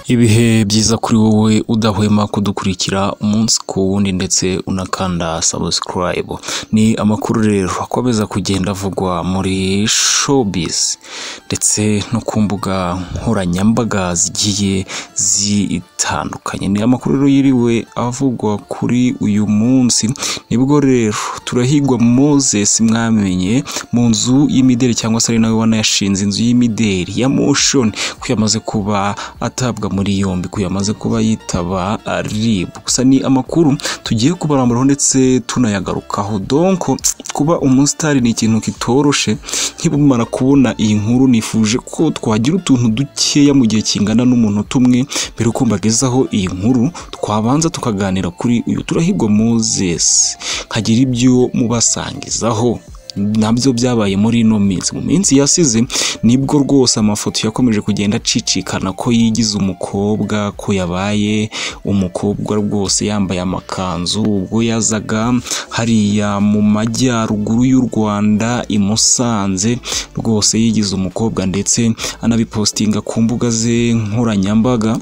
ibihe byiza kuri wowe udahwema kudukurikira umunsi ku wundi ndetse unakanda subscribe ni amakuru rero akomeza kugenda avugwa muri showbiz ndetse no ku mbuga nkoranyambaga zigiye zitandukanye ni amakuru rero yiriwe avugwa kuri uyu munsi nibwo rero turahigwa Moses mwamenye mu nzu y'imideli cyangwa se ari nawe wanayashinze inzu y'imideli ya motion ko yamaze kuba atabwa muri yombi ko yamaze kuba yitaba RIB gusa ni amakuru tugiye kubaramburaho ndetse tunayagarukaho donko kuba umusitari ni ikintu kitoroshe nkibumara kubona iyi nkuru nifuje ko twagira utuntu dukeya mu gihe kingana n'umunota umwe mbere uko mbagezaho iyi nkuru twabanza tukaganira kuri uyu turahigwa Moses nkagira ibyo mubasangizaho nabyo byabaye muri ino minsi mu minsi yasize nibwo rwose amafoto yakomeje kugenda acicikana ko yigize umukobwa ko yabaye umukobwa rwose yambaye amakanzu ubwo yazaga hariya mu majyaruguru y'u Rwanda i Musanze rwose yigize umukobwa ndetse anabipostinga ku mbuga ze nkoranyambaga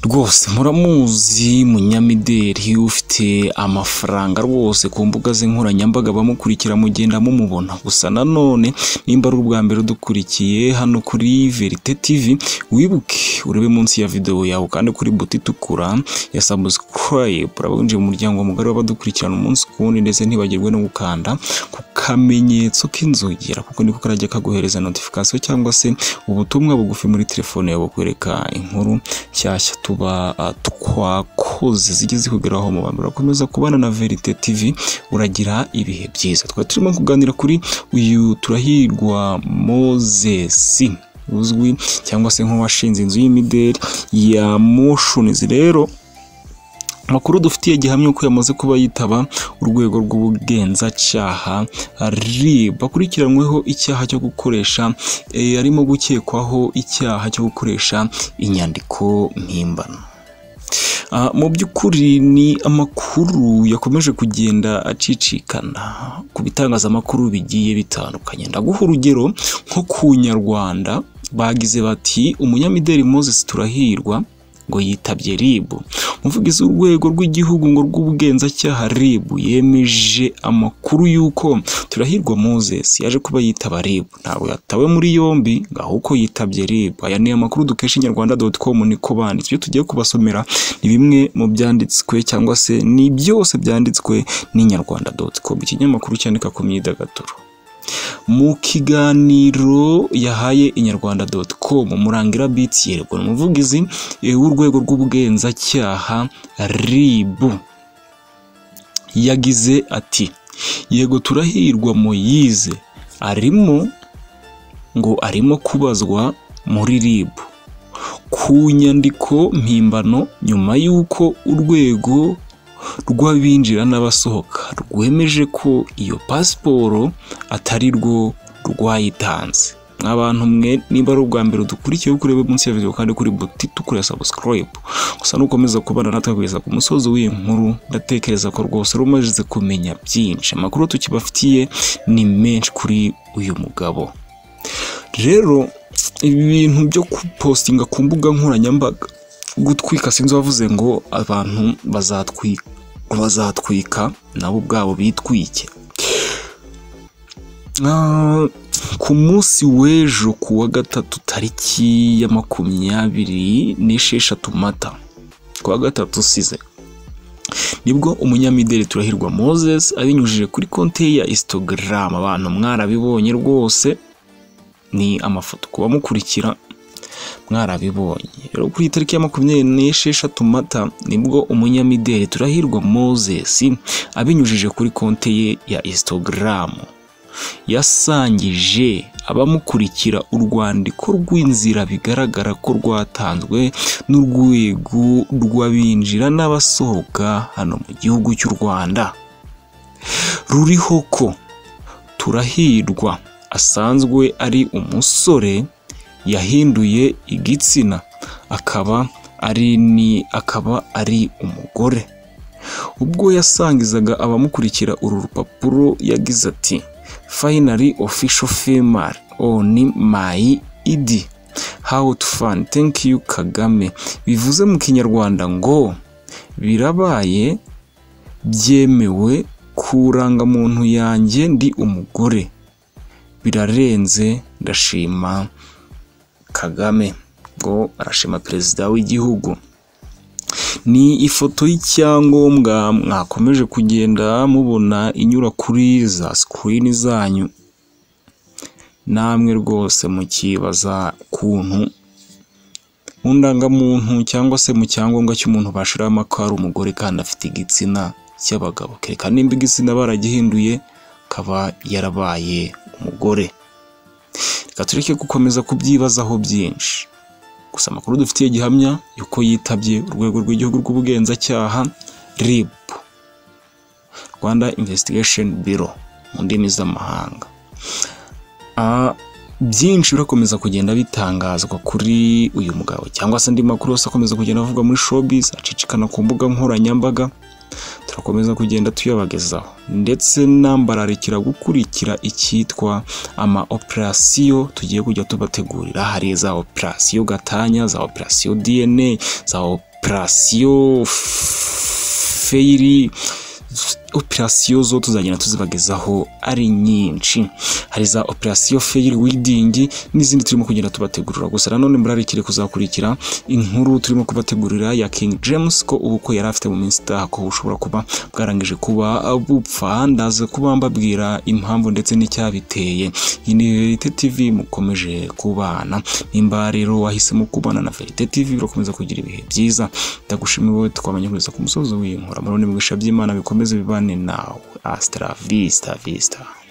rwose muramuzi munyamideri ufite amafaranga rwose ku mbuga ze nkoranyambaga bamukurikira mugenda mumubona gusa nanone nimba ari ubwa mbere udukurikiye hano kuri verite tv wibuke urebe munsi ya videwo yawe kandi kuri buti itukura ya sabusikarayibu uraba winjiye mu muryango mugari w'abadukurikirana umunsi ku wundi ndetse ntibagirwe no gukanda ku kamenyetso k'inzogera kuko niko karajya kaguhereza notifikasiyo cyangwa se ubutumwa bugufi muri telefone yawe kwereka inkuru nshyashya tuba twakoze zijye zikugeraho mu bantu urakomeza kubana na verite tv uragira ibihe byiza twari turimo kuganira kuri uyu turahirwa mozesi uzwi cyangwa se nk'uwashinze inzu y'imideli ya moshonizi rero amakuru dufitiye gihamya ko yamaze kuba yitaba urwego rw'ubugenzacyaha RIB akurikiranyweho icyaha cyo gukoresha arimo gukekwaho icyaha cyo gukoresha inyandiko mpimbano mu by'ukuri ni amakuru yakomeje kugenda acicikana ku bitangazamakuru bigiye bitandukanye ndaguha urugero nko ku nyarwanda bagize bati umunyamideli Moses Turahirwa ngo yitabye RIB umuvugizi w'urwego rw'igihugu ngo rw'ubugenzacyaha RIB yemeje amakuru y'uko Turahirwa Moses yaje kuba yitaba RIB ntabwo yatawe muri yombi ngo ahubwo yitabye RIB aya ni amakuru dukesha inyarwanda.com niko banditse ibyo tugiye kubasomera ni bimwe mu byanditswe cyangwa se ni byose byanditswe n'inyarwanda.com ikinyamakuru cyandika ku myidagaduro mu kiganiro yahaye inyarwanda.com murangira biti yerekwa umuvugizi w'urwego rw'ubugenzacyaha RIB yagize ati yego turahirwa Moyize arimo ngo arimo kubazwa muri RIB ku nyandiko mpimbano nyuma y'uko urwego rw'abinjira n'abasohoka rwemeje ko iyo pasiporo atari rwo rwayitanze abantu mwe niba ari ubwa mbere dukurikiye kurebe munsi ya video kandi kuri buti tukure subscribe gusa nukomeza kubana natwe kugeza ku musozi w'iyi nkuru ndatekereza ko rwose rumaze kumenya byinshi amakuru tukibafitiye ni menshi kuri uyu mugabo rero ibintu byo kupostinga ku mbuga nkoranyambaga gutwika sinzi wavuze ngo abantu bazatwika bazatwika nabo ubwabo bitwike ku munsi w'ejo ku wa gatatu tariki ya makumyabiri n'esheshatu mata ku wa gatatu usize nibwo umunyamideli turahirwa Moses abinyujije kuri konti ya Instagram abantu mwarabibonye rwose ni amafoto ku bamukurikira mwarabibonye rero kuri iyi tariki ya makumyabiri n'esheshatu mata nibwo umunyamideli turahirwa Moses abinyujije kuri konti ye ya Instagram yasangije abamukurikira urwandiko rw'inzira bigaragara ko rwatanzwe n'urwego rw'abinjira n'abasohoka hano mu gihugu cy'u Rwanda ruriho ko turahirwa asanzwe ari umusore yahinduye igitsina akaba ari ni akaba ari umugore ubwo yasangizaga abamukurikira uru rupapuro yagize ati finally official female on my id how to fund thank you kagame bivuze mu kinyarwanda ngo birabaye byemewe ku muntu yanjye ndi umugore birarenze ndashima kagame ngo arashima perezida w'igihugu ni ifoto y'icyangombwa mwakomeje kugenda mubona inyura kuri za sikirini zanyu namwe rwose mukibaza ukuntu mu ndangamuntu cyangwa se mu cyangombwa cy'umuntu bashiramo ko ari umugore kandi afite igitsina cy'abagabo kereka nimba igitsina baragihinduye akaba yarabaye umugore reka tureke gukomeza kubyibazaho byinshi gusa amakuru dufitiye gihamya yuko yitabye urwego rw'igihugu rw'ubugenzacyaha RIB Rwanda Investigation Bureau mu ndimi z'amahanga byinshi birakomeza kugenda bitangazwa kuri uyu mugabo cyangwa se andi makuru yose akomeza kugenda avugwa muri showbiz acicikana ku mbuga nkoranyambaga turakomeza kugenda tuyabagezaho ndetse n'ambararikira gukurikira icyitwa ama operasiyo tugiye kujya tubategurira hari za operasiyo gatanya za operasiyo dna za operasiyo feyiri operasiyo zo tuzagenda tuzibagezaho ari nyinshi hari za operasiyo feyiri widingi n'izindi turimo kugenda tubategurira gusa nanone murarikire kuzakurikira inkuru turimo kubategurira ya King James ko ubukwe yari afite mu minsi itaha ko bushobora kuba bwarangije kuba bupfa ndaze kuba mbabwira impamvu ndetse n'icyabiteye iyi ni Verite TV mukomeje kubana nimba rero wahisemo kubana na Verite TV birakomeza kugira ibihe byiza ndagushimiye wowe twamenya kugeza ku musozo w'iyi nkuru murabona ibigusha by'Imana bikomeze bibane nawe asitara visita visita